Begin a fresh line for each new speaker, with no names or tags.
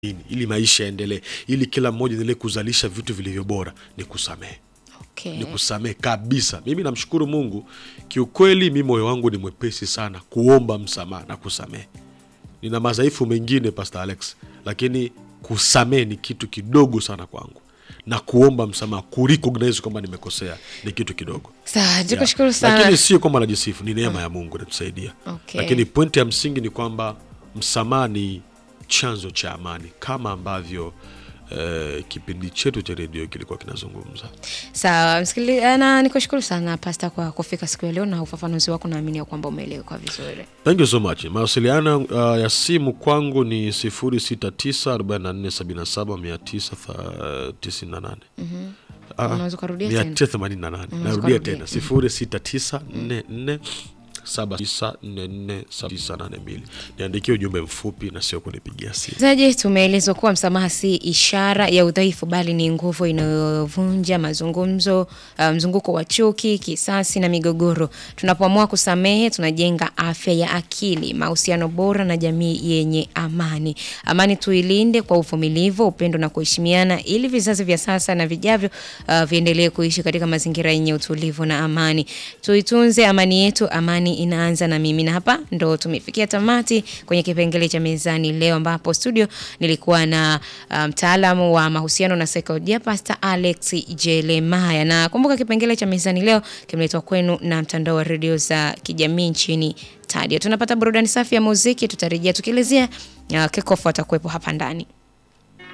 nini ili maisha yaendelee ili kila mmoja endelee kuzalisha vitu vilivyo bora ni kusamehe
Okay.
ni kusamehe kabisa mimi namshukuru mungu kiukweli mi moyo wangu ni mwepesi sana kuomba msamaha na kusamehe nina madhaifu mengine pastor alex lakini kusamehe ni kitu kidogo sana kwangu na kuomba msamaha kurecognize kwamba nimekosea ni kitu kidogo
Sawa, nikushukuru
Yeah.
sana.
lakini sio kwamba najisifu ni neema ya mungu inatusaidia
Okay.
lakini pointi ya msingi ni kwamba msamaha ni chanzo cha amani kama ambavyo eh, kipindi chetu cha redio kilikuwa kinazungumza
Sawa, msikili- na nikushukuru sana Pasta kwa kufika siku ya leo na ufafanuzi wako, naamini ya kwamba umeeleweka vizuri.
thank you so much mawasiliano uh, ya simu kwangu ni 0694779998 Ah,
Unaweza ukarudia tena?
988
Unaweza
narudia
ukarudia.
tena 0694 79447982 niandikie ujumbe mfupi na sio kunipigia simu
Msikilizaji, tumeelezwa kuwa msamaha si ishara ya udhaifu, bali ni nguvu inayovunja mazungumzo, uh, mzunguko wa chuki, kisasi na migogoro. Tunapoamua kusamehe, tunajenga afya ya akili, mahusiano bora na jamii yenye amani. Amani tuilinde kwa uvumilivu, upendo na kuheshimiana, ili vizazi vya sasa na vijavyo uh, viendelee kuishi katika mazingira yenye utulivu na amani. Tuitunze amani yetu, amani inaanza na mimi. Na hapa ndo tumefikia tamati kwenye kipengele cha mezani leo, ambapo studio nilikuwa na uh, mtaalamu wa mahusiano na saikolojia Pastor Alex Jeremaya, na kumbuka kipengele cha mezani leo kimeletwa kwenu na mtandao wa redio za kijamii nchini Tadio. Tunapata burudani safi ya muziki, tutarejea tukielezea uh, kikofu atakuwepo hapa ndani.